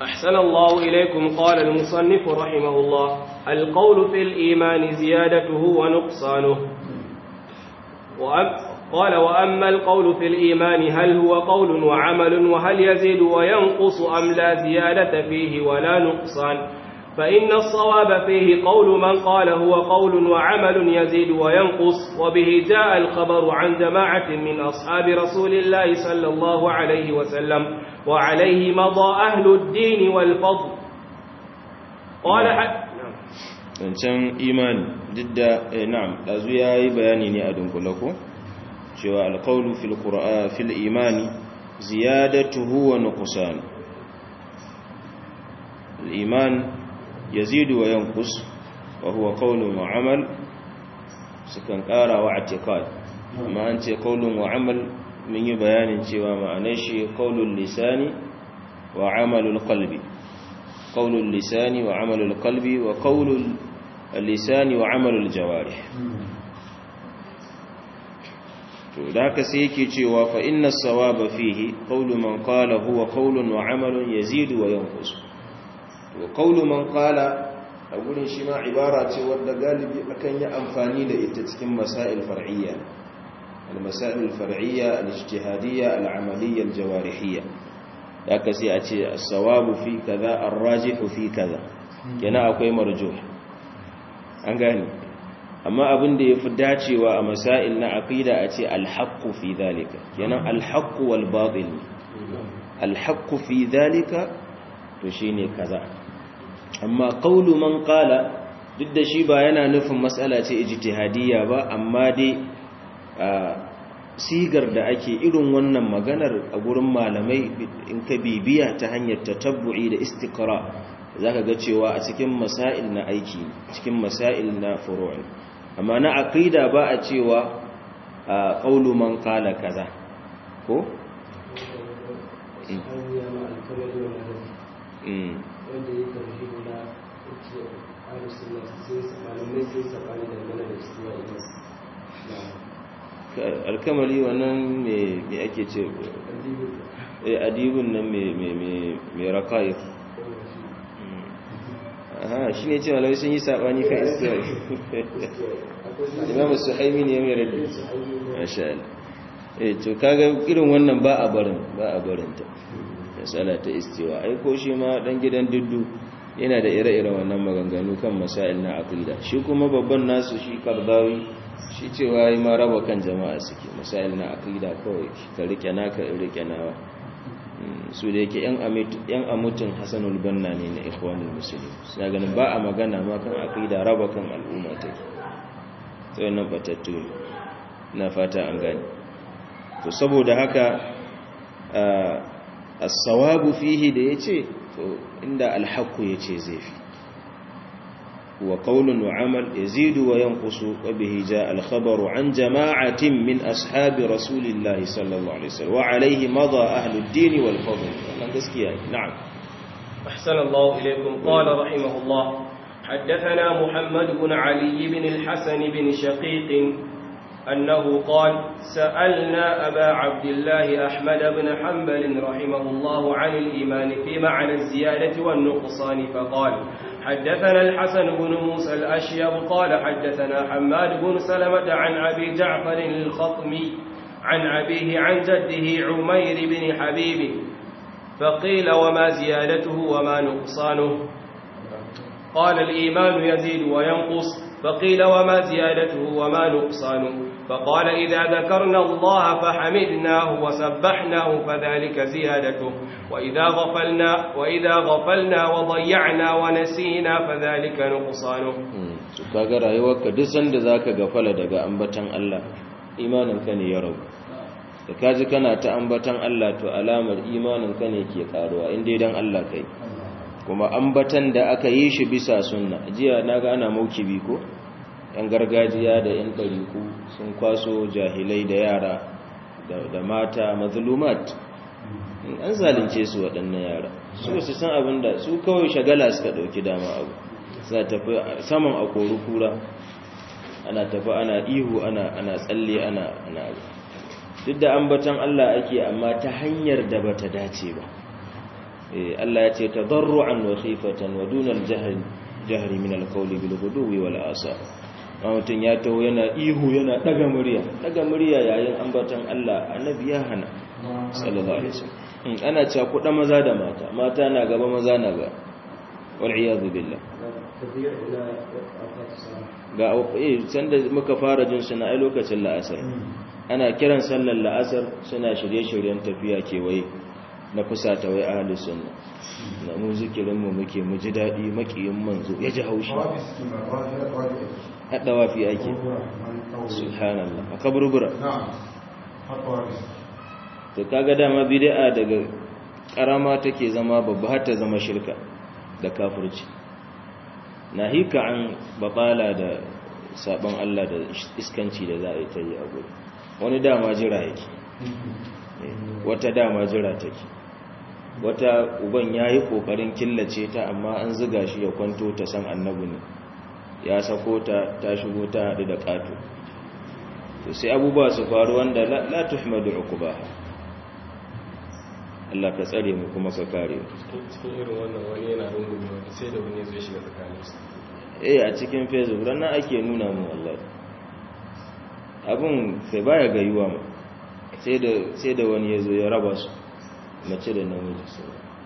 أحسن الله إليكم قال المصنف رحمه الله القول في الإيمان زيادته ونقصانه وأم قال وأما القول في الإيمان هل هو قول وعمل وهل يزيد وينقص أم لا زيادة فيه ولا نقصان فإن الصواب فيه قول من قال هو قول وعمل يزيد وينقص وبه جاء الخبر عن جماعة من أصحاب رسول الله صلى الله عليه وسلم وعليه مضى أهل الدين والفضل قال حد zancen imani duk da na'am ɗazu ya yi bayani ne a dunkula ko cewa alƙaunu fil ƙura'a fil imani ziyadatuhu wa nuqsan al-iman yazidu wa yanqus wa huwa qawlun wa amal sukan ƙara wa i'tiqad amma an ce qawlun wa amal mun yi bayanin cewa ma'anar shi qawlul lisani wa amalul qalbi qawlul lisani wa amalul qalbi wa qawlul lisani wa amalul jawarih to da haka sai yake cewa fa inna sawaba fihi qawlu man qala huwa qawlun wa amalun yazidu wa yanqus to qawlu man qala a gurin shi ma ibara ce wadda galibi akan yi amfani da ita cikin masail far'iyya al-masail al-far'iyya al-ijtihadiyya al-amaliyya al-jawarihiyya da haka sai a ce as-sawabu fi kaza ar-rajihu fi kaza yana akwai marjuh an gane amma abin da ya fi dacewa a masail na aqida a ce alhaqqu fi dhalika kenan alhaqqu wal batil alhaqqu fi dhalika to shine kaza amma qawlu man qala duk da shi ba yana nufin mas'ala ce ijtihadiyya ba amma dai sigar da ake irin wannan maganar a gurin malamai in ka bibiya ta hanyar tatabbu'i da istiqra zaka ga cewa a cikin masail na aiki cikin masail na furu'i amma na aqida ba a cewa qaulu man qala kaza ko wanda ya karfi na ce alusunan sai malamai sai sabani da mana da cewa idan alkamari wannan me ake ce adibun nan mai rakayi aha shi ne cewa lauyi sun yi saɓani kan israel imamu su haimi ne mai rabbi masha'al eh to kaga irin wannan ba a barin ba a barinta masala ta istiwa ai ko shi ma dan gidan duddu yana da ire-iren wannan maganganu kan masail na aqida shi kuma babban nasu shi kardawi shi cewa yi ma raba kan jama'a suke masail na aqida kawai ka rike naka rike nawa su da yake yan amutun hasanul banna ne na ikhwanul muslimin suna ganin ba a magana ma kan aqida raba kan al'umma take to wannan batattu ne na fata an gane to saboda haka as-sawabu fihi da yace to inda al-haqqu yace zai fi wa qawlun wa amal yazidu wa yanqusu wa bihi jaa al-khabaru an jama'atin min ashabi rasulillahi sallallahu alaihi wasallam wa alayhi madha ahli ad-din wal fadl wannan gaskiya na'am أحسن الله إليكم قال رحمه الله حدثنا محمد بن علي بن الحسن بن شقيق أنه قال سألنا أبا عبد الله أحمد بن حنبل رحمه الله عن الإيمان في معنى الزيادة والنقصان فقال حدثنا الحسن بن موسى الأشيب قال حدثنا حماد بن سلمة عن أبي جعفر الخطمي عن أبيه عن جده عمير بن حبيب فقيل وما زيادته وما نقصانه قال الإيمان يزيد وينقص فقيل وما زيادته وما نقصانه فقال إذا ذكرنا الله فحمدناه وسبحناه فذلك زيادته وإذا غفلنا وإذا غفلنا وضيعنا ونسينا فذلك نقصانه to kaga rayuwarka duk sanda zaka gafala daga ambatan Allah imaninka ne ya rabu da kaji kana ta ambatan Allah to alamar imaninka ne ke karuwa inda dan Allah kai kuma ambatan da aka yi shi bisa sunna jiya naga ana maukibi ko yan gargajiya da yan ɗariku sun kwaso jahilai da yara da mata mazlumat an zalunce su waɗannan yara su su san abin da su kawai shagala suka ɗauki dama abu suna tafi saman a kori kura ana tafi ana ihu ana ana tsalle ana ana duk da ambatan Allah ake amma ta hanyar da bata dace ba Allah ya ce tadarru'an wa khifatan wa dunal jahri jahri min al-qawli bil ghuduwi wal asar mutum ya taho yana ihu yana daga murya daga murya yayin ambaton Allah annabi ya hana sallallahu alaihi wasallam ana cewa kuɗa maza da mata mata na gaba maza na gaba wal iyad billah ga eh sanda muka fara jin suna ai lokacin la'asar ana kiran sallar la'asar suna shirye-shiryen tafiya kewaye na kusa ta wai ahalus sunna na mu zikirin mu muke mu ji dadi makiyin manzo ya ji haushi hada wafi ake subhanallah a kaburbura to kaga dama bid'a daga karama take zama babba har ta zama shirka da kafirci nahika an batala da sabon Allah da iskanci da za a yi ta yi a gudu wani dama jira yake wata dama jira take wata uban ya yi ƙoƙarin killace ta amma an ziga shi ya kwanto ta san annabu ne ya sako ta ta shigo ta haɗu da ƙato to sai abubuwa su faru wanda la tuhmadu uqbaha Allah ka tsare mu kuma ka kare mu cikin irin wannan wani yana rungume wani sai da wani zai shiga tsakanin su eh a cikin facebook ranar ake nuna mu wallahi abin sai baya gayuwa ma sai da sai da wani yazo ya raba su mace da namiji su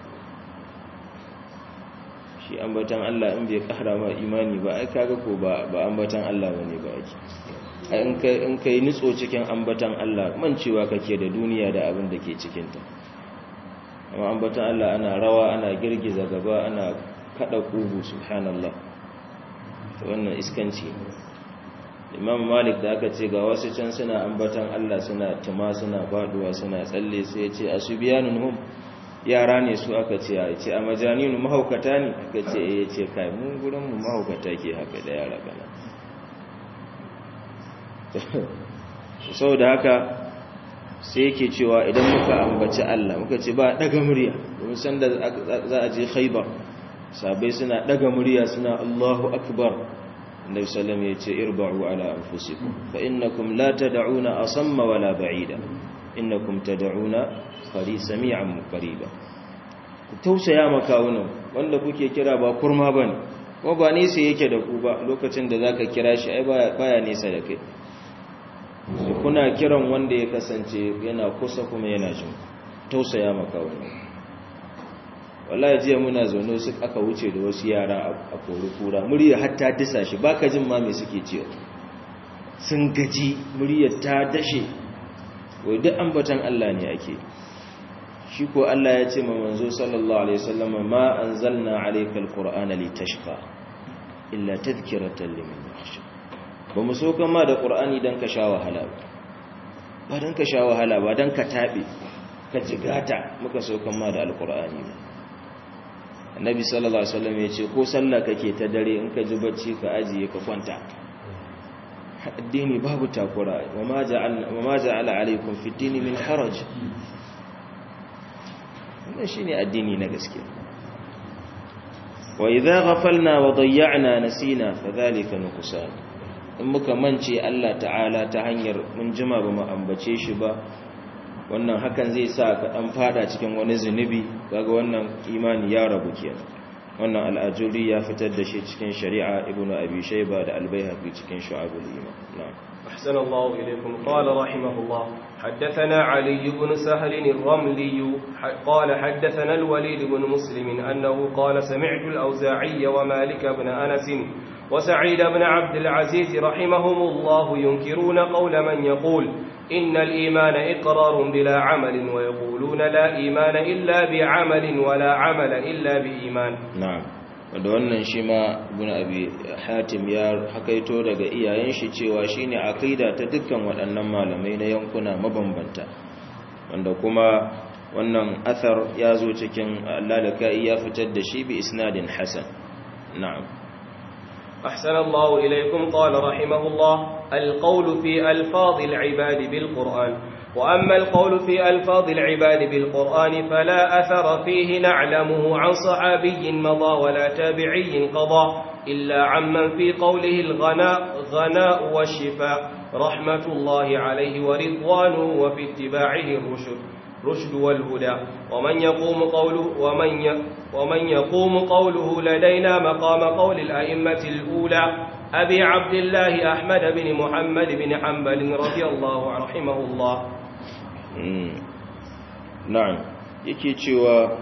shi ambatan Allah in bai kara ma imani ba ai kaga ko ba ba ambatan Allah bane ba ake ai in kai in kai nitso cikin ambatan Allah mancewa kake da duniya da abin da ke cikin ta amma ambatan Allah ana rawa ana girgiza gaba ana kada kugu subhanallah to wannan iskanci imam malik da aka ce ga wasu can suna ambatan Allah suna tuma suna faduwa suna tsalle sai ya ce asubiyanun hum yara ne su aka ce ya ce a majaninu mahaukata ne aka ce ya ce kai mun gurin mu mahaukata ke haka da yara kana saboda haka sai yake cewa idan muka ambaci Allah muka ce ba daga murya domin san da za a je khaybar sabai suna daga murya suna Allahu akbar Annabi sallam ya ce irba'u ala anfusikum fa innakum la tad'una asamma wala ba'ida innakum tad'una qari sami'an qariba ku tausaya makawunan wanda kuke kira ba kurma bane ko ba nesa yake da ku ba lokacin da zaka kira shi ai baya baya nesa da kai kuna kiran wanda ya kasance yana kusa kuma yana jin tausaya makawunan wallahi jiya muna zaune su aka wuce da wasu yara a kori kura murya hatta disa shi baka jin ma me suke cewa sun gaji muryar ta dashe wai duk ambatan Allah ne ake shi ko Allah ya ce ma manzo sallallahu alaihi wasallam ma anzalna alayka alqur'ana litashqa illa tadhkiratan liman yakhsha ba mu so kama da qur'ani dan ka sha wahala ba ba dan ka sha wahala ba dan ka tabe ka jigata muka so kama da alqur'ani ba annabi sallallahu alaihi wasallam ya ce ko sallah kake ta dare in ka ji bacci ka ajiye ka kwanta addini babu takura wa ma ja'alna wa ma ja'ala alaikum fi dini min haraj wannan shine addini na gaske wa idza ghafalna wa dayya'na nasina fadhalika nuqsan in muka mance Allah ta'ala ta hanyar mun jima ba mu ambace shi ba wannan hakan zai sa ka dan fada cikin wani zunubi kaga wannan imani ya rabu kenan wannan al'ajuri ya fitar da shi cikin shari'a ibnu abi shayba da al-baihaqi cikin shu'abul iman na'am أحسن الله إليكم قال رحمه الله حدثنا علي بن سهل الرملي قال حدثنا الوليد بن مسلم أنه قال سمعت الأوزاعي ومالك بن أنس وسعيد بن عبد العزيز رحمهم الله ينكرون قول من يقول إن الإيمان إقرار بلا عمل ويقولون لا إيمان إلا بعمل ولا عمل إلا بإيمان na'am wanda wannan shi ma ibn abi hatim ya hakaito daga iyayen shi cewa shine aqida ta dukkan waɗannan malamai na yankuna mabambanta wanda kuma wannan athar ya zo cikin lalaka'i ya fitar da shi bi isnadin hasan na'am أحسن الله إليكم قال رحمه الله القول في ألفاظ العباد بالقرآن وأما القول في ألفاظ العباد بالقرآن فلا أثر فيه نعلمه عن صحابي مضى ولا تابعي قضى إلا عمن في قوله الغناء غناء والشفاء رحمة الله عليه ورضوانه وفي اتباعه الرشد الرشد والهدى ومن يقوم قوله ومن ومن يقوم قوله لدينا مقام قول الأئمة الأولى أبي عبد الله أحمد بن محمد بن حنبل رضي الله رحمه الله نعم yake cewa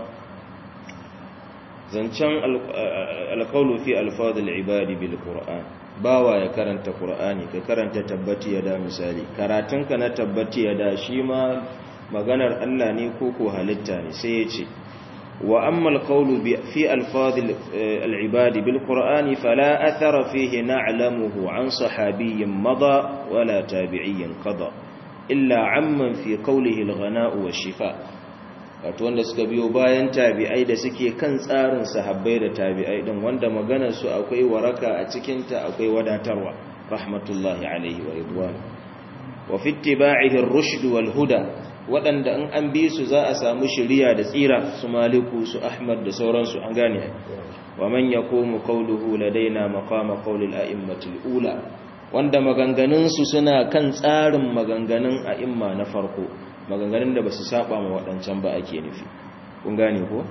zancen alƙaulu fi alfadul ibadi bil qur'an bawa ya karanta qur'ani ka karanta tabbati ya da misali karatunka na tabbati ya da shi ma maganar Allah ne ko ko halitta ne sai ya ce wa amma alqawlu fi alfadul alibadi bil qur'ani fala athara fihi na'lamuhu an sahabiyyin mada wala tabi'iyyin qada illa amman fi qawlihi alghana'u wash-shifa wato wanda suka biyo bayan tabi'ai da suke kan tsarin sahabbai da tabi'ai din wanda maganar su akwai waraka a cikin ta akwai wadatarwa rahmatullahi alaihi wa ridwan wa fi ittiba'ihi ar-rushd wal huda wadanda in an bi su za a samu shiriya da tsira su maliku su ahmad da sauransu an gane wa man yaqumu qawluhu ladaina maqama qawli al-a'immati al-ula wanda maganganun su suna kan tsarin maganganun a'imma na farko maganganun da ba su saba ma waɗancan ba ake nufi kun gane ko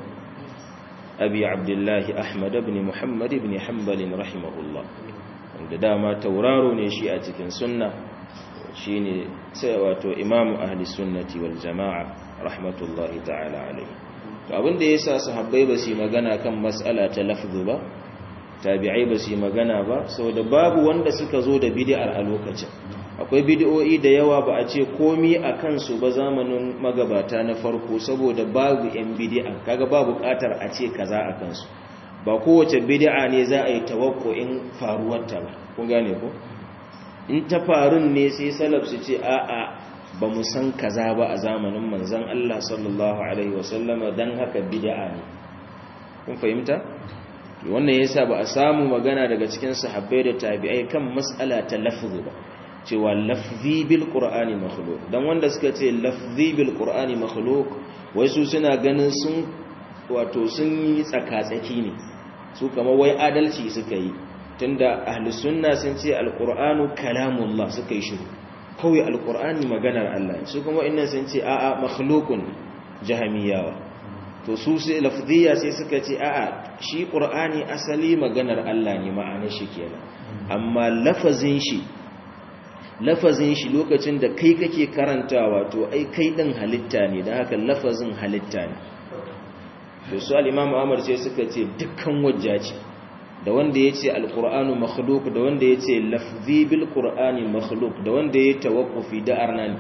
abi abdullahi ahmad ibn muhammad ibn hanbalin rahimahullah wanda dama tauraro ne shi a cikin sunna shine sai wato imamu ahli sunnati wal jama'a rahmatullahi ta'ala alaihi to abin da yasa sahabbai ba su magana kan mas'ala ta lafzu ba tabi'ai ba su magana ba saboda babu wanda suka zo da bid'ar a lokacin akwai bidiyoyi da yawa ba a ce komi a kansu ba zamanin magabata na farko saboda babu yan bidi'a kaga ba bukatar a ce kaza a kansu ba kowace bidi'a ne za a yi tawakkuin faruwarta ba kun gane ko in ta farun ne sai salaf su ce a'a ba mu san kaza ba a zamanin manzon Allah sallallahu alaihi wasallama dan haka bid'a ne kun fahimta wannan yasa ba a samu magana daga cikin sahabbai da tabi'ai kan mas'ala ta lafzu ba cewa lafzi bil qur'ani makhluq dan wanda suka ce lafzi bil qur'ani makhluq wai su suna ganin sun wato sun yi tsakatsaki ne su kamar wai adalci suka yi tunda ahlus sunna sun ce alqur'anu kalamullah suka yi shiru kawai alqur'ani maganar Allah su kuma innan sun ce a'a makhluqun jahamiyawa to su sai lafziya sai suka ce a'a shi qur'ani asali maganar Allah ne ma'anar shi kenan amma lafazin shi lafazin shi lokacin da kai kake karantawa to ai kai din halitta ne da haka lafazin halitta ne to su al-imam Ahmad sai suka ce dukkan wajja ce da wanda yace al-qur'anu makhluq da wanda yace lafzi bil qur'ani makhluq da wanda yayi tawaqqufi da arnani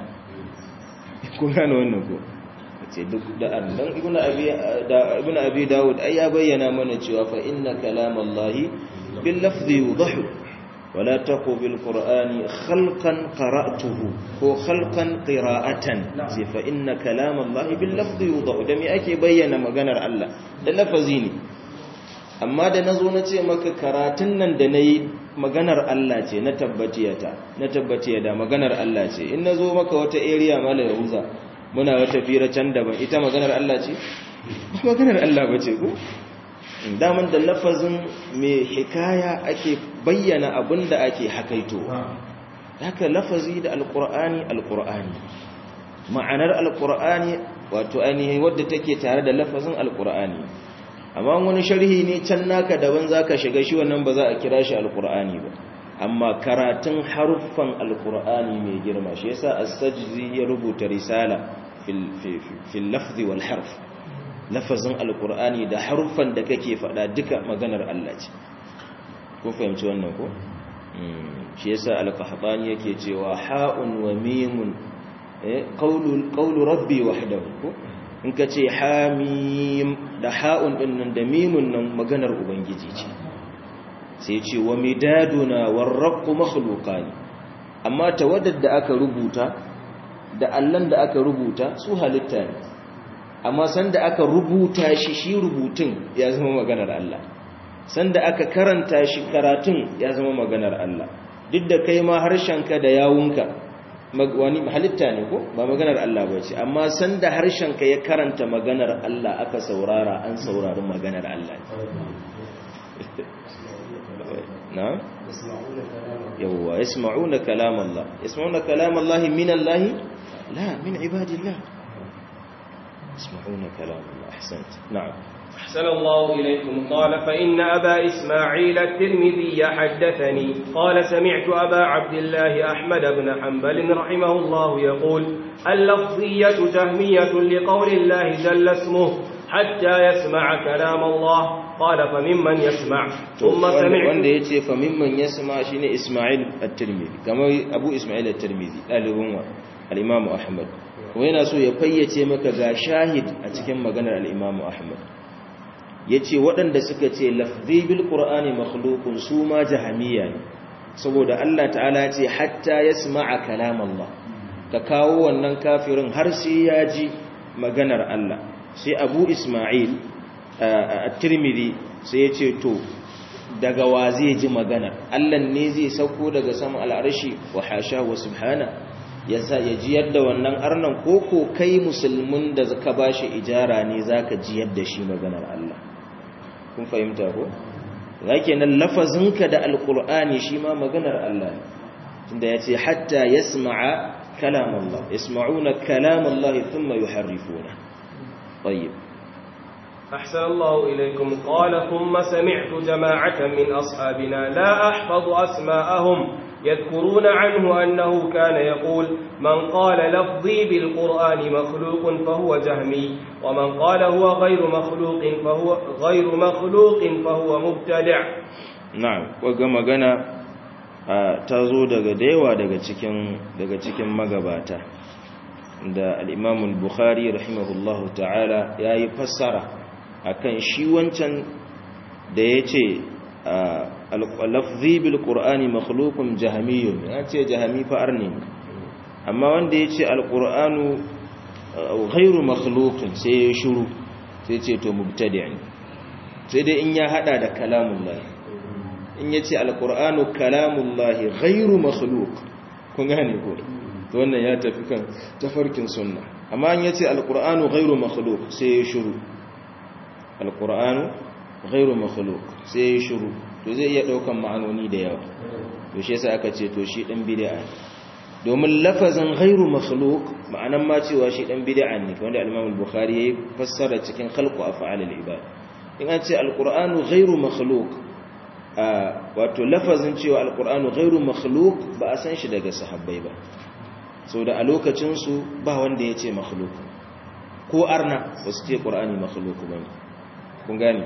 kun gane wannan ko ce duk da arnan ibnu abi da ibnu abi daud ai ya bayyana mana cewa fa inna kalamallahi bil lafzi yudahu ولا تقو بالقرآن خلقا قرأته هو خلقا قراءة فإن كلام الله باللفظ يوضع دمي أكي بيّن مغنر الله ده لفظيني amma da nazo na ce maka karatun nan da nayi maganar Allah ce na tabbatiyata na tabbatiya da maganar Allah ce in nazo maka wata area mala yahuza muna wata fira can daban ita maganar Allah ce maganar Allah bace ko daman da lafazin mai hikaya ake bayyana abin da ake hakaito haka lafazi da alkur'ani alkur'ani ma'anar alkur'ani wato ainihin wadda take tare da lafazin alkur'ani amma wani sharhi ne can naka daban zaka shiga shi wannan ba za a kira shi alkur'ani ba amma karatun haruffan alkur'ani mai girma shi yasa as-sajzi ya rubuta risala fil fil lafzi wal harf lafazin alkur'ani da haruffan da kake faɗa duka maganar Allah ce kun fahimci wannan ko shi yasa al-qahtani yake cewa ha'un wa mimun eh qawlu qawlu rabbi wahdahu ko in kace hamim da ha'un din nan da mimun nan maganar ubangiji ce sai ce wa midaduna warraqu makhluqan amma tawaddad da aka rubuta da allan da aka rubuta su halitta ne amma sanda aka rubuta shi shi rubutun ya zama maganar Allah sanda aka karanta shi karatun ya zama maganar Allah duk da kai ma harshenka da yawunka wani halitta ne ko ba maganar Allah ba ce amma sanda harshenka ya karanta maganar Allah aka saurara an saurari maganar Allah na yawwa yasma'una kalam Allah yasma'una kalam Allah min Allah la min ibadillah يسمعون كلام الله أحسنت نعم أحسن الله إليكم قال فإن أبا إسماعيل الترمذي حدثني قال سمعت أبا عبد الله أحمد بن حنبل رحمه الله يقول اللفظية جهمية لقول الله جل اسمه حتى يسمع كلام الله قال فممن يسمع ثم سمعت wanda ya ce fa mimman ya sama shi ne ismail at-tirmidhi kamar abu ismail at-tirmidhi ɗalibin wa al-imamu ahmad kuma yana so ya fayyace maka ga shahid a cikin maganar al-imamu ahmad ya ce waɗanda suka ce lafzi bil qur'ani makhluqun su ma jahamiya ne saboda Allah ta'ala ce hatta yasma'a kalam Allah ka kawo wannan kafirin har sai ya ji maganar Allah sai abu ismail at-tirmidhi sai ya ce to daga wa zai ji maganar Allah ne zai sauko daga sama al'arshi wa hasha wa subhana ya sa ya ji yadda wannan arnan koko kai musulmin da ka bashi ijara ne zaka ji yadda shi maganar Allah kun fahimta ko zake nan lafazinka da alqur'ani shi ma maganar Allah ne tunda yace hatta yasma'a kalam Allah yasma'una kalam Allah thumma yuharrifuna طيب أحسن الله إليكم قال ثم سمعت جماعة من أصحابنا لا أحفظ أسماءهم يذكرون عنه أنه كان يقول من قال لفظي بالقرآن مخلوق فهو جهمي ومن قال هو غير مخلوق فهو غير مخلوق فهو مبتدع na'am waga magana ta zo daga dayawa daga cikin daga cikin magabata da al-Imam al-Bukhari rahimahullahu ta'ala yayi fassara akan shi wancan da yace al-lafzi bil qur'ani makhluqun jahmiyyun yace jahmi fa arni amma wanda yace al-qur'anu ghairu makhluqin sai ya shiru sai ce to mubtadi'in sai dai in ya hada da kalamullah in yace al-qur'anu kalamullah ghairu makhluq kun gane ko to wannan ya tafi kan tafarkin sunna amma in yace al-qur'anu ghairu makhluq sai ya shiru al-qur'anu ghairu makhluq sai ya shiru to zai iya daukan ma'anoni da yawa to shi yasa aka ce to shi dan bid'a domin lafazin ghairu makhluq ma'anan ma cewa shi dan bid'a ne wanda al-Imam al-Bukhari yayi fassara cikin khalqu af'al al-ibad in an ce al-Qur'anu ghairu makhluq wato lafazin cewa al-Qur'anu ghairu makhluq ba a san shi daga sahabbai ba da a lokacin su ba wanda ya ce makhluq ko arna ba su ce Qur'ani makhluq bane kun gane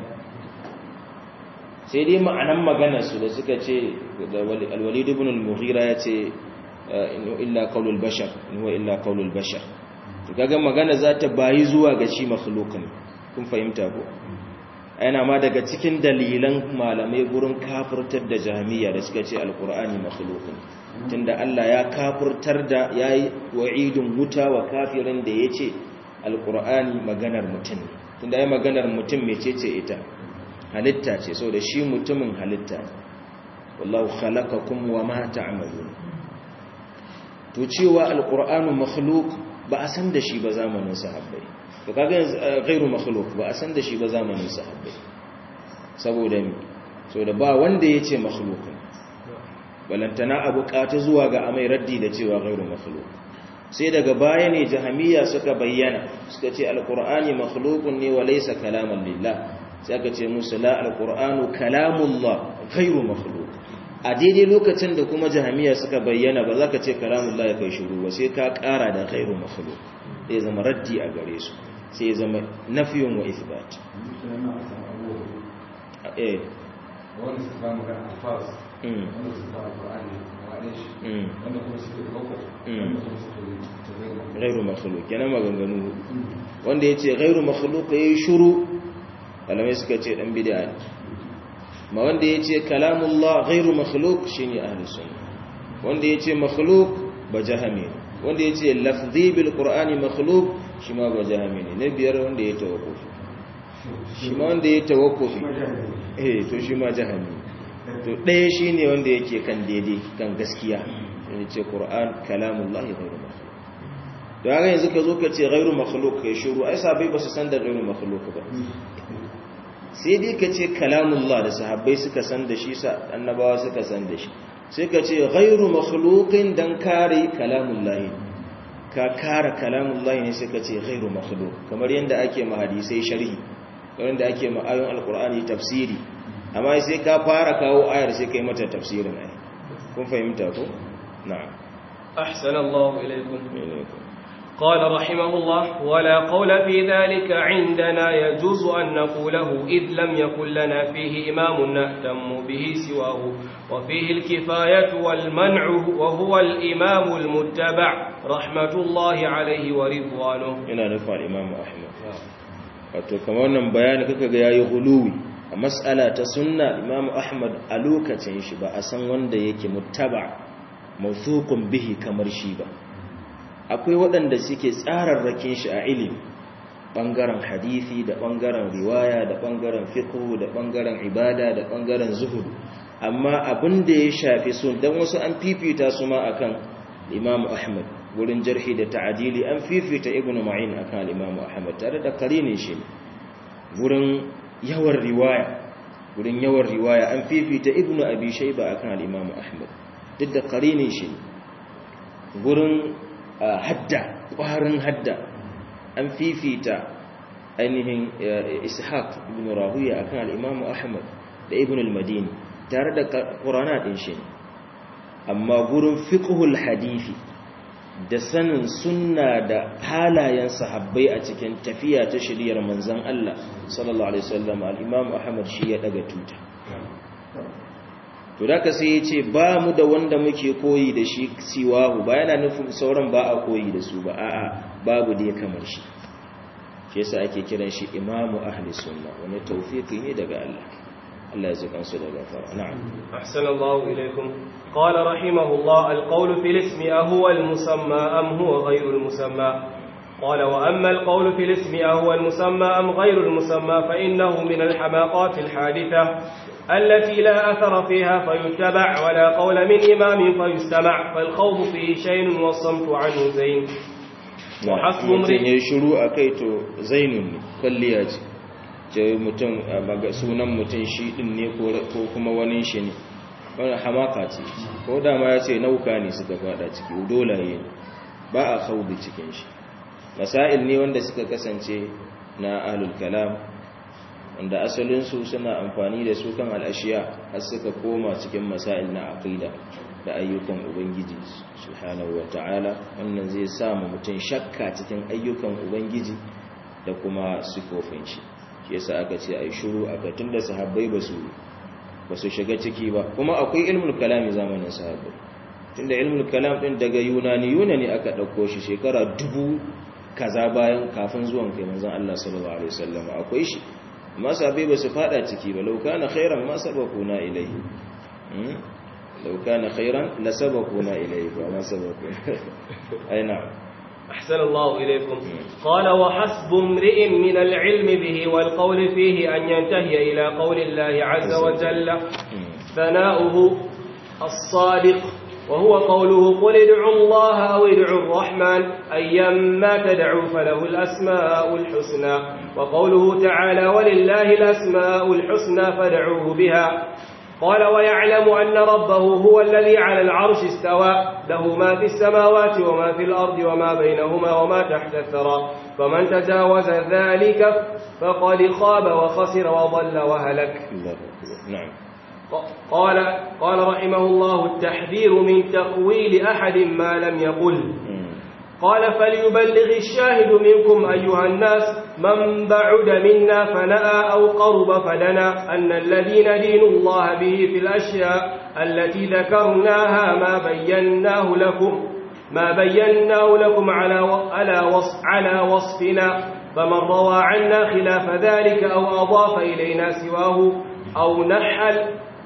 sai dai ma'anan maganar su da suka ce al-Walid ibn al-Mughira ya ce illa qaulul bashar in huwa illa qaulul bashar to kaga magana za ta bayi zuwa ga shi makhluqin kun fahimta ko yana ma daga cikin dalilan malamai gurin kafirtar da jami'a da suka ce alqur'ani makhluqin tunda Allah ya kafirtar da yayi wa'idun wuta wa kafirin da yace alqur'ani maganar mutum ne tunda ai maganar mutum mecece ita halitta ce saboda shi mutumin halitta wallahu khalaqakum wama ta'malun to cewa alqur'anu makhluq ba a san da shi ba zamanin sahabbai to kaga ghairu makhluq ba a san da shi ba zamanin sahabbai saboda mi saboda ba wanda yace makhluq balantana abu kata zuwa ga amai raddi da cewa ghairu makhluq sai daga baya ne jahamiya suka bayyana suka ce alqur'ani makhluqun ne wa laysa kalaman lillah sai aka ce musu la alqur'anu kalamullah ghairu makhluq a daidai lokacin da kuma jahamiya suka bayyana ba za ka ce kalamullah ya kai shiru ba sai ka kara da khairu makhluq zai zama raddi a gare su sai zama nafiyun wa ithbat eh wanda suka ba magana alfaz wanda suka ba alqur'ani wa'adin shi wanda kuma suka yi bako wanda kuma suka yi tafiya ghairu makhluq kenan maganganu wanda yace ghairu makhluq yayi shiru malamai suka ce dan bid'a ne ma wanda ya ce kalamullah ghairu makhluk shine ahlus sunna wanda ya ce makhluk ba jahami wanda ya ce lafzi bil qur'ani makhluk shi ma ba jahami ne na biyar wanda ya tawakkufi shi ma wanda ya tawakkufi eh to shi ma jahami to ɗaya shine wanda yake kan daidai kan gaskiya ya ce qur'an kalamullah ghairu makhluk to haka yanzu ka zo ka ce ghairu makhluk kai shiru ai sabai ba su san da ghairu makhluk ba sai dai ka ce kalamullah da sahabbai suka san da shi annabawa suka san da shi sai ka ce ghairu makhluqin dan kare kalamullah ka kara kalamullahi ne sai ka ce ghairu makhluq kamar yanda ake ma hadisai sharhi kamar yanda ake ma ayoyin alqur'ani tafsiri amma sai ka fara kawo ayar sai kai mata tafsirin ai kun fahimta ko na'am ahsanallahu ilaykum قال رحمه الله ولا قول في ذلك عندنا يجوز أن نقوله إذ لم يكن لنا فيه إمام نهتم به سواه وفيه الكفاية والمنع وهو الإمام المتبع رحمة الله عليه ورضوانه ina nufa al-Imam Ahmad wato kamar wannan bayani kaka ga yayi huluwi a mas'ala ta sunna Imam Ahmad a lokacin shi ba a san wanda yake muttaba mawthuqun bihi kamar shi ba akwai waɗanda suke tsararrakin shi a ilimi ɓangaren hadithi da ɓangaren riwaya da ɓangaren fiqh da ɓangaren ibada da ɓangaren zuhudu amma abin da ya shafi sun dan wasu an fifita su ma akan Imam Ahmad wurin jarhi da ta'adili an fifita Ibn Ma'in akan Imam Ahmad tare da karinin shi wurin yawan riwaya wurin yawan riwaya an fifita Ibn Abi Shayba akan Imam Ahmad duk da karinin shi wurin hadda ƙwarin hadda an fifita ainihin ishaq ibn rahuya akan al-imam ahmad da ibn al-madini tare da qur'ana din shi amma gurin fiqhul hadisi da sanin sunna da halayen sahabbai a cikin tafiya ta shiriyar manzon Allah sallallahu alaihi wasallam al-imam ahmad shi ya daga tuta to da ka sai ya ce ba mu da wanda muke koyi da shi siwahu ba yana nufin sauran ba a koyi da su ba a'a babu dai kamar shi shi yasa ake kiran shi imamu ahli sunna wani tawfiki ne daga Allah Allah ya zukan su daga fara na'am ahsanallahu ilaykum qala rahimahullah alqawlu fil ismi huwa almusamma am huwa ghayru almusamma قال وأما القول في الاسم أهو المسمى أم غير المسمى فإنه من الحماقات الحادثة التي لا أثر فيها فيتبع ولا قول من إمام فيستمع فالخوض فيه شيء والصمت عنه زين وحسب mutum ya shiru a kai to zainun ne kwalliya ce ce mutum sunan mutum shi din ne ko kuma wani shi ne wani hamaka ce ko dama ya ce nauka ne suka fada ciki dolaye ne ba a khawdi cikin shi masail ne wanda suka kasance na ahlul kalam wanda asalinsu suna amfani da su kan al'ashiya har suka koma cikin masail na aqida da ayyukan ubangiji subhanahu ta'ala wannan zai sa mu mutum shakka cikin ayyukan ubangiji da kuma sifofin shi shi yasa aka ce ai shiru aka tunda sahabbai basu basu shiga ciki ba kuma akwai ilmul kalami zamanin sahabbai tunda ilmul kalam din daga yunani yunani aka dauko shi shekara dubu kaza bayan kafin zuwan kai manzon Allah sallallahu alaihi wasallam akwai shi amma sahabbai basu fada ciki ba law kana khairan ma sabaquna ilayhi لو كان خيرا لسبقونا إليه وما سبقونا أي نعم أحسن الله إليكم قال وحسب امرئ من العلم به والقول فيه أن ينتهي إلى قول الله عز وجل ثناؤه الصادق وهو قوله قل ادعوا الله أو ادعوا الرحمن أيما تدعوا فله الأسماء الحسنى وقوله تعالى ولله الأسماء الحسنى فدعوه بها قال ويعلم أن ربه هو الذي على العرش استوى له ما في السماوات وما في الأرض وما بينهما وما تحت الثرى فمن تجاوز ذلك فقد خاب وخسر وضل وهلك نعم قال قال رحمه الله التحذير من تقويل أحد ما لم يقل قال فليبلغ الشاهد منكم أيها الناس من بعد منا فنأى أو قرب فدنا أن الذين دين الله به في الأشياء التي ذكرناها ما بيناه لكم ما بيناه لكم على على وصف على وصفنا فمن روى عنا خلاف ذلك أو أضاف إلينا سواه أو نحل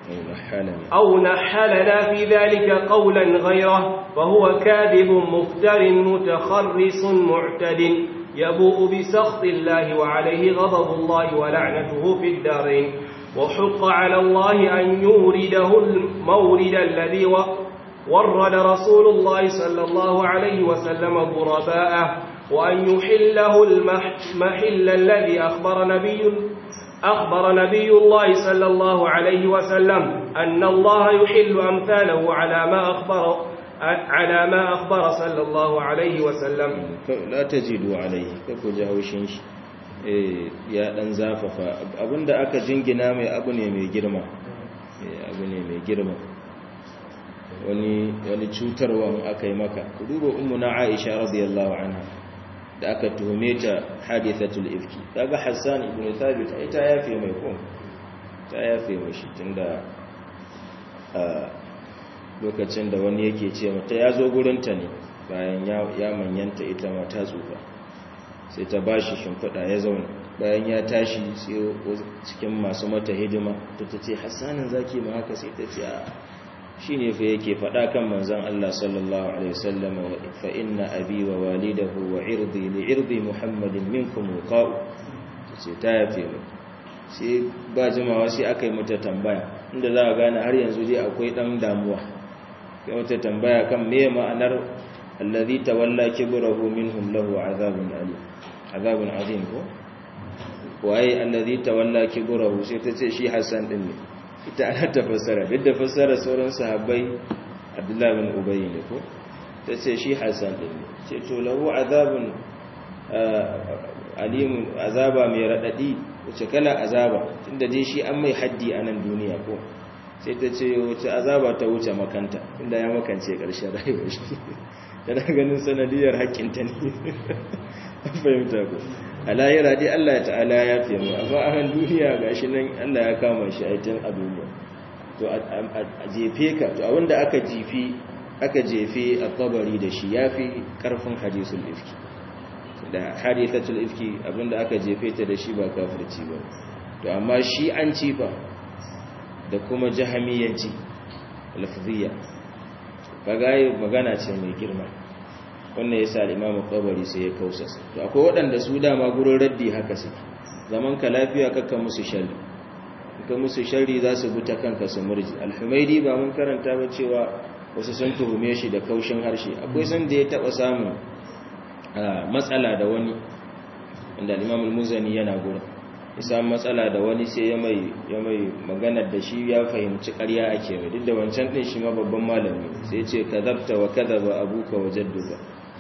أو نحلنا في ذلك قولا غيره فهو كاذب مفتر متخرص معتد يبوء بسخط الله وعليه غضب الله ولعنته في الدارين وحق على الله أن يورده المورد الذي ورد رسول الله صلى الله عليه وسلم غرباءه وأن يحله المحل الذي أخبر نبي أخبر نبي الله صلى الله عليه وسلم أن الله يحل أمثاله على ما أخبر على ما أخبر صلى الله عليه وسلم la tajidu alaihi kako ji haushin shi eh ya dan zafafa abinda aka jingina mai abu ne mai girma eh abu ne mai girma wani wani cutarwa aka yi maka ku duba ummuna Aisha radiyallahu anha da aka tuhume ta hadithatul ifki kaga Hassan ibn Thabit ai ta yafe mai ko ta yafe mishi tunda a lokacin da wani yake ce mata ya zo gurinta ne bayan ya manyanta ita ma ta tsufa sai ta ba shi shimfiɗa ya zauna bayan ya tashi sai cikin masu mata hidima ta ta ce hassanin zaki ma haka sai ta ce a shi ne fa yake faɗa kan manzan Allah sallallahu Alaihi wasallam fa inna abi wa walidahu wa irdi li irdi muhammadin minkum wuqa'u ta ce ta yafe mu sai ba jimawa sai aka yi mata tambaya inda za a gane har yanzu dai akwai ɗan damuwa kai mata tambaya kan me ma'anar allazi tawalla kibrahu minhum lahu azabun alim azabun azim ko waye allazi tawalla kibrahu sai ta ce shi Hassan din ne ita ana ta fassara duk da fassara sauran sahabbai Abdullah bin Ubay ne ko ta ce shi Hassan din ne ce to lahu azabun alim azaba mai radadi wace kala azaba tunda dai shi an mai haddi a nan duniya ko sai ta ce wace azaba ta wuce makanta inda ya makance ƙarshen rayuwar shi tana ganin sanadiyar haƙƙinta ne fahimta ku a lahira dai Allah ta'ala ya fi mu amma a han duniya ga shi nan Allah ya kama shi a can a duniya to a jefe ka to abinda aka jefe aka jefe a kabari da shi ya fi ƙarfin hadisul ifki da hadithatul ifki abinda aka jefe ta da shi ba kafirci ba to amma shi an cifa da kuma jahamiyanci lafziya kaga magana ce mai girma wannan yasa al-Imam Qabari sai ya kausasa to akwai waɗanda su dama gurin raddi haka suke zaman ka lafiya kakka musu sharri ka musu sharri za su bi ta kanka su murji al-Humaydi ba mun karanta ba cewa wasu sun tuhume shi da kaushin harshe akwai san da ya taba samun matsala da wani inda al-Imam al-Muzani yana gurin isa matsala da wani sai ya mai ya mai maganar da shi ya fahimci ƙarya ake mai duk da wancan din shi ma babban malami sai ce kadabta wa kadaba abuka wa jadduka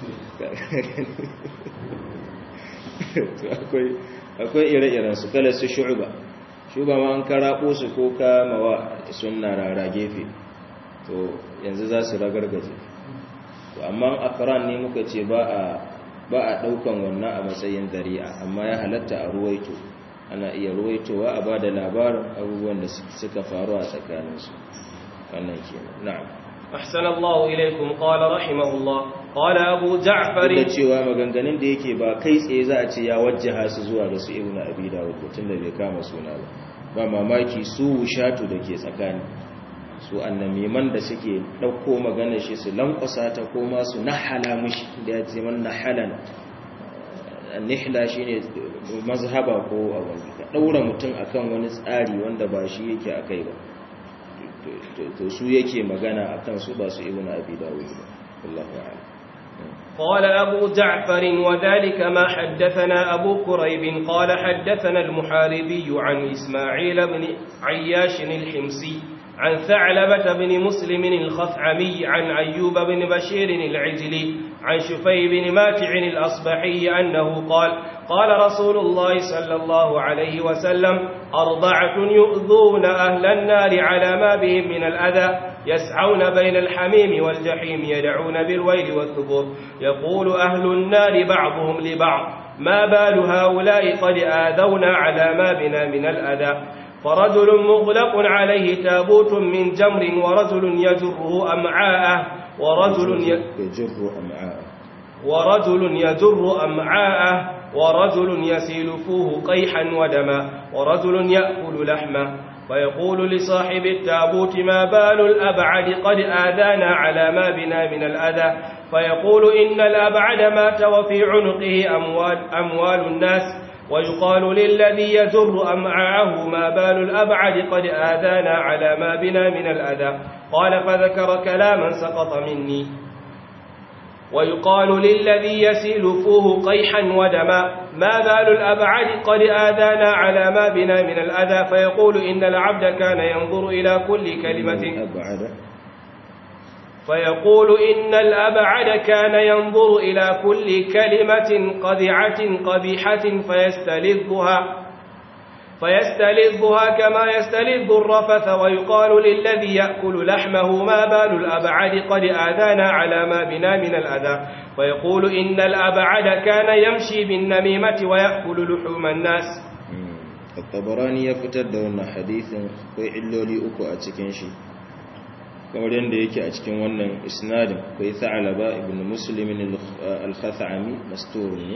akwai akwai ire-iren su kala su shu'ba shuba ma an karabo su ko ka mawa sunna rara gefe to yanzu za su ragargaje to amma akran ne muka ce ba a ba a daukan wannan a matsayin dari'a amma ya halatta a ruwaito ana iya ruwaitowa a ba da labarin abubuwan da suka faru a tsakaninsu wannan ke na'am أحسن الله إليكم قال رحمه الله قال أبو جعفر da cewa maganganun da yake ba kai tsaye za a ce ya wajjaha su zuwa ga su ibnu abi dawud tun da bai kama suna ba ba mamaki su shatu da ke tsakani su annamiman da suke ɗauko magana shi su lankwasa ta ko ma su nahala mishi da ya ce man nahalan nihla shine mazhaba ko abin ka daura mutum akan wani tsari wanda ba shi yake akai ba to su yake magana akan su ba su ibnu abi dawud wallahu a'lam قال أبو جعفر وذلك ما حدثنا أبو كريب قال حدثنا المحاربي عن إسماعيل بن عياش الحمصي عن ثعلبة بن مسلم الخثعمي عن أيوب بن بشير العجلي عن شفي بن ماتع الأصبحي أنه قال قال رسول الله صلى الله عليه وسلم أربعة يؤذون أهل النار على ما بهم من الأذى يسعون بين الحميم والجحيم يدعون بالويل والثبور يقول أهل النار بعضهم لبعض ما بال هؤلاء قد آذونا على ما بنا من الأذى فرجل مغلق عليه تابوت من جمر ورجل يجره أمعاءه ورجل يجر أمعاءه ورجل يجر أمعاءه ورجل يسيل فوه قيحا ودما ورجل يأكل لحمه فيقول لصاحب التابوت ما بال الأبعد قد آذانا على ما بنا من الأذى فيقول إن الأبعد مات وفي عنقه أموال, أموال الناس ويقال للذي يجر أمعاءه ما بال الأبعد قد آذانا على ما بنا من الأذى قال فذكر كلاما سقط مني ويقال للذي يسيل فوه قيحا ودما ما بال الأبعد قد آذانا على ما بنا من الأذى فيقول إن العبد كان ينظر إلى كل كلمة أبعد فيقول إن الأبعد كان ينظر إلى كل كلمة قذعة قبيحة فيستلذها فيستلذها كما يستلذ الرفث ويقال للذي يأكل لحمه ما بال الأبعد قد آذانا على ما بنا من الأذى فيقول إن الأبعد كان يمشي بالنميمة ويأكل لحوم الناس الطبراني يفتر دون حديث وإلو لي أكو أتكنشي kamar yadda yake a cikin wannan isnadin akwai tha'alaba ibn muslimin al-khathami mastur ne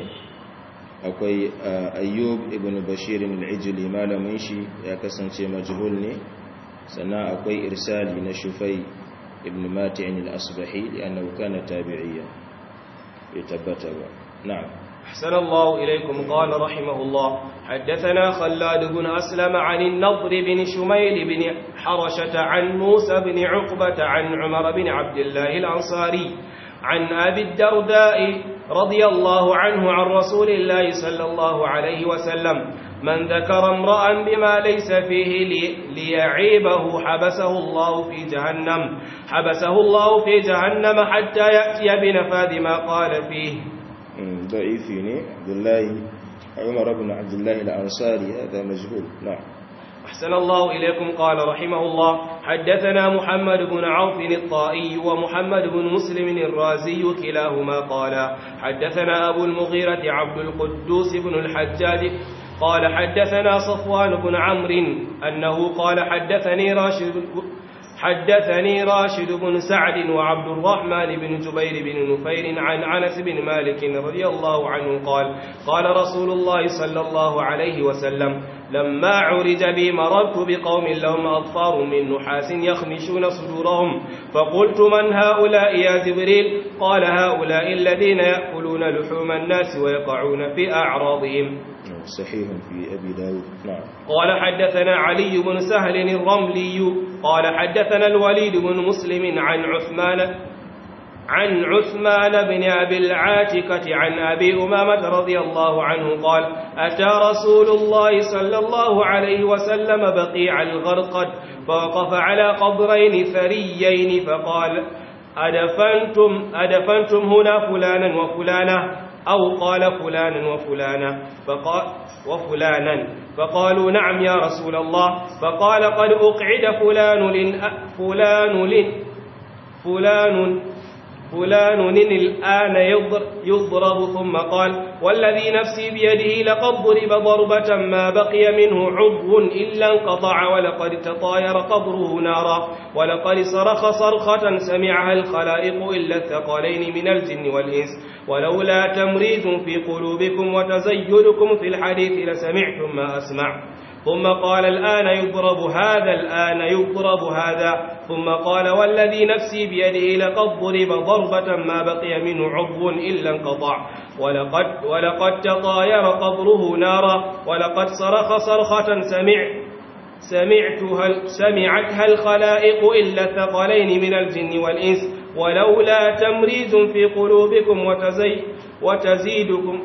akwai ayyub ibn bashir al-ijli malamin shi ya kasance majhul ne sannan akwai irsali na shufai ibn mati'in al-asbahi li'annahu kana tabi'iyya ya tabbata ba na'am أحسن الله إليكم قال رحمه الله حدثنا خلاد بن أسلم عن النضر بن شميل بن حرشة عن موسى بن عقبة عن عمر بن عبد الله الأنصاري عن أبي الدرداء رضي الله عنه عن رسول الله صلى الله عليه وسلم من ذكر امرأ بما ليس فيه لي ليعيبه حبسه الله في جهنم حبسه الله في جهنم حتى يأتي بنفاذ ما قال فيه ضعيفي ne Abdullahi Umar ibn Abdullah al-Ansari hada majhul na'am أحسن الله إليكم قال رحمه الله حدثنا محمد بن عوف الطائي ومحمد بن مسلم الرازي كلاهما قال حدثنا أبو المغيرة عبد القدوس بن الحجاج قال حدثنا صفوان بن عمرو أنه قال حدثني راشد حدثني راشد بن سعد وعبد الرحمن بن جبير بن نفير عن عنس بن مالك رضي الله عنه قال قال رسول الله صلى الله عليه وسلم لما عرج بي مررت بقوم لهم أظفار من نحاس يخمشون صدورهم فقلت من هؤلاء يا جبريل قال هؤلاء الذين يأكلون لحوم الناس ويقعون في أعراضهم صحيح في أبي داود نعم قال حدثنا علي بن سهل الرملي قال حدثنا الوليد بن مسلم عن عثمان عن عثمان بن أبي العاتكة عن أبي أمامة رضي الله عنه قال أتى رسول الله صلى الله عليه وسلم بقيع الغرقد فوقف على قبرين ثريين فقال أدفنتم, أدفنتم هنا فلانا وفلانا أو قال فلانا وفلانا فقال وفلانا فقالوا نعم يا رسول الله فقال قد أقعد فلان لن فلان لن فلان فلان الآن يضرب ثم قال والذي نفسي بيده لقد ضرب ضربة ما بقي منه عضو إلا انقطع ولقد تطاير قبره نارا ولقد صرخ صرخة سمعها الخلائق إلا الثقلين من الجن والإنس ولولا تمريد في قلوبكم وتزيدكم في الحديث لسمعتم ما أسمع ثم قال الآن يضرب هذا الآن يضرب هذا ثم قال والذي نفسي بيده لقد ضرب ضربة ما بقي منه عضو إلا انقطع ولقد, ولقد تطاير قبره نارا ولقد صرخ صرخة سمع سمعتها سمعتها الخلائق إلا الثقلين من الجن والإنس ولولا تمريز في قلوبكم وتزي وتزيدكم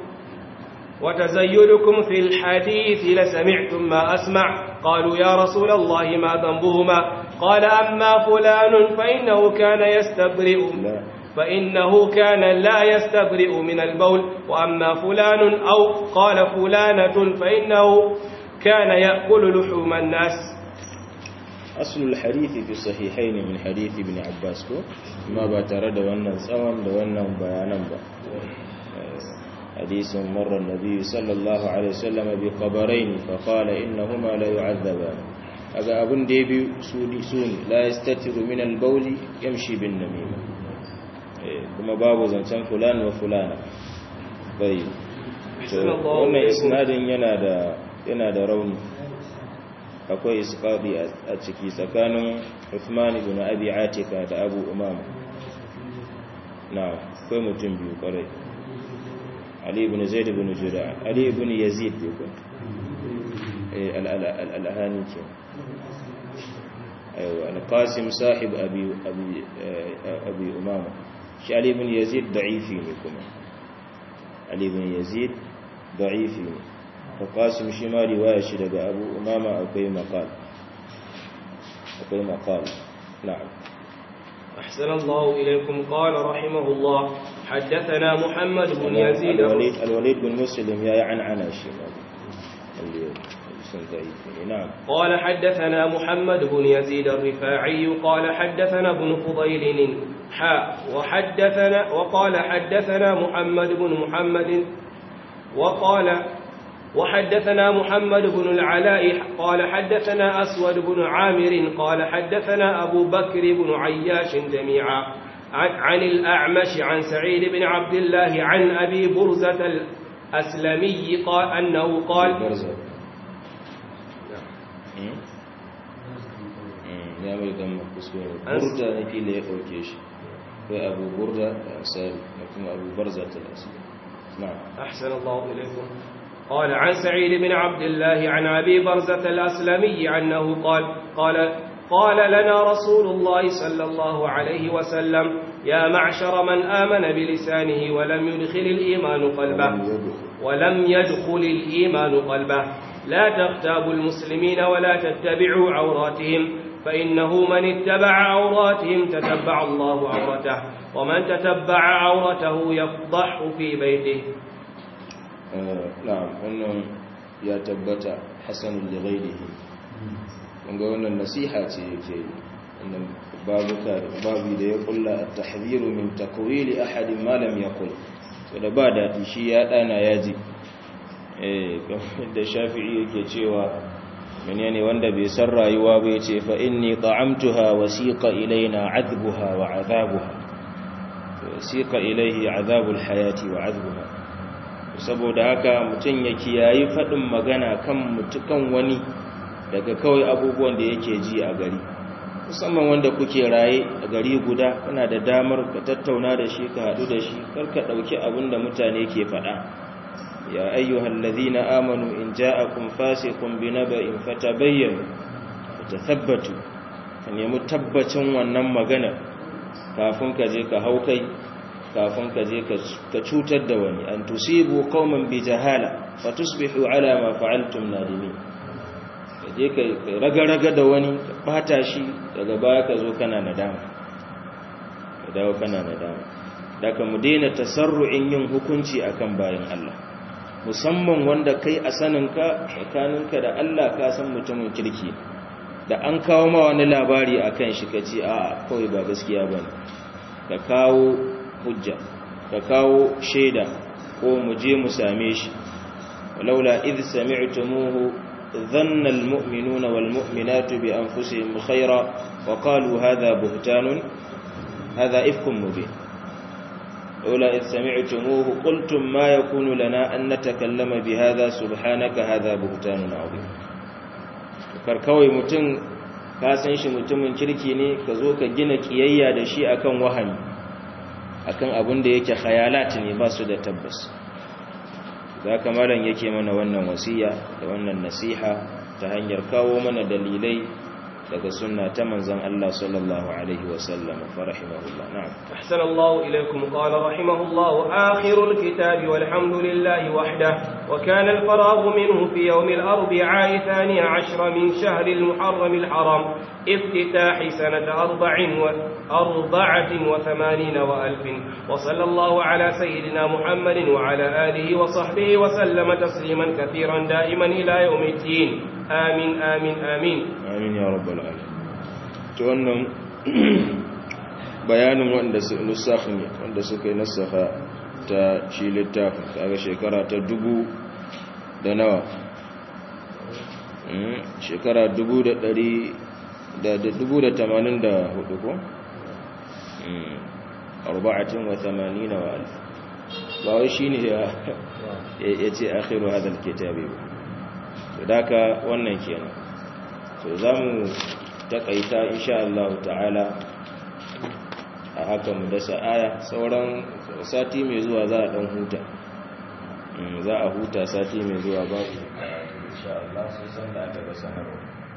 وتزيدكم في الحديث لسمعتم ما أسمع قالوا يا رسول الله ما ذنبهما قال أما فلان فإنه كان يستبرئ فإنه كان لا يستبرئ من البول وأما فلان أو قال فلانة فإنه كان يأكل لحوم الناس أصل الحديث في الصحيحين من حديث ابن عباس ما باترد وانا سوام وانا بيانا با حديث مر النبي صلى الله عليه وسلم بقبرين فقال إنهما لا يعذبان aga abin da ya bi suni suni la yastatiru min al-bawl yamshi bin namima kuma babu zancen fulan wa fulana bai wannan isnadin yana da yana da rauni akwai isqadi a ciki tsakanin Uthman ibn Abi Atika da Abu Umama na akwai mutum biyu kwarai Ali ibn Zaid ibn Jura Ali ibn Yazid ibn al-Alhani ke أيوة القاسم صاحب أبي, أبي, أبي أمامة علي بن يزيد ضعيفين كما علي بن يزيد ضعيفين القاسم شما رواية شدق أبو أمامة أقوي مقال أقوي مقال نعم أحسن الله إليكم قال رحمه الله حدثنا محمد بن يزيد الوليد, الوليد بن مسلم يا عن عنا الشيء نعم قال حدثنا محمد بن يزيد الرفاعي قال حدثنا ابن فضيل حاء وحدثنا وقال حدثنا محمد بن محمد وقال وحدثنا محمد بن العلاء قال حدثنا أسود بن عامر قال حدثنا أبو بكر بن عياش جميعا عن, عن الأعمش عن سعيد بن عبد الله عن أبي برزة الأسلمي قال أنه قال برزة ya mai gama kuskure burda na fili ya ɗauke shi kai abu burda da ansari da kuma abu barza ta nasu أحسن الله إليكم قال عن سعيد بن عبد الله عن أبي برزة الأسلمي أنه قال قال قال لنا رسول الله صلى الله عليه وسلم يا معشر من آمن بلسانه ولم يدخل الإيمان قلبه ولم يدخل الإيمان قلبه لا تغتابوا المسلمين ولا تتبعوا عوراتهم فإنه من اتبع عوراتهم تتبع الله عورته ومن تتبع عورته يفضح في بيته na'am wannan ya tabbata hasanul lighairihi kunga wannan nasiha ce yake wannan babuka babu da ya kulla at-tahdhiru min takwili ahadin ma lam yaqul to da ba dadi shi ya dana yaji eh da shafi'i yake cewa menene wanda bai san rayuwa ba yace fa inni ta'amtuha wasiqa ilaina adbuha wa adhabuha wasiqa ilaihi adhabul hayati wa adbuha saboda haka mutum ya kiyayi faɗin magana kan mutukan wani daga kawai abubuwan da yake ji a gari musamman wanda kuke raye a gari guda kana da damar ka tattauna da shi ka haɗu da shi karka ɗauki abin da mutane ke faɗa ya ayyuhal ladhina amanu in ja'akum fasiqun binaba'in fatabayyanu fatathabbatu ka nemi tabbacin wannan magana kafin ka je ka hau kai kafin ka je ka cutar da wani an tusibu qauman bi jahala fatusbihu ala ma fa'altum nadimin ka je ka raga-raga da wani ka bata shi daga baya ka zo kana nadama ka dawo kana nadama daga mu daina tasarru'in yin hukunci akan bayan Allah musamman wanda kai a saninka tsakaninka da Allah ka san mutumin kirki da an kawo ma wani labari akan shi kace a kawai ba gaskiya bane ka kawo hujja ka kawo shaida ko mu je mu same shi walaula idh sami'tumuhu dhanna almu'minuna walmu'minatu bi anfusihim khayra wa qalu hadha buhtanun hadha ifkum mubin لولا إذ سمعتموه قلتم ما يكون لنا أن نتكلم بهذا سبحانك هذا بهتان عظيم karkawai mutum ka san shi mutumin kirki ne ka zo ka gina kiyayya da shi akan wahami akan abin da yake khayalat ne ba su da tabbas za ka malam yake mana wannan wasiya da wannan nasiha ta hanyar kawo mana dalilai daga sunna ta manzon Allah sallallahu alaihi wa sallam fa rahimahullah na'am ahsana Allah ilaykum qala rahimahullah akhirul kitabi walhamdulillahi wahdah wa kana al-faragh minhu fi yawm al-arbi'a thani 'ashra min shahr al-muharram al-haram افتتاح سنة أربع أربعة وثمانين وألف وصلى الله على سيدنا محمد وعلى آله وصحبه وسلم تسليما كثيرا دائما إلى يوم الدين آمين آمين آمين amin ya rabbal alamin to wannan bayanin wanda su nusakhin wanda suka yi nasakha ta shi littafin kaga shekara ta dubu da nawa shekara dubu da dari da dubu da tamanin da hudu ko arba'atin wa tamanina wa alf ba wai shine ya ce akhiru hadal kitabi ba to daka wannan kenan to za mu takaita insha Allah ta'ala a haka mu dasa aya sauran sati mai zuwa za a dan huta za a huta sati mai zuwa ba insha Allah sai san da aka ga sanarwa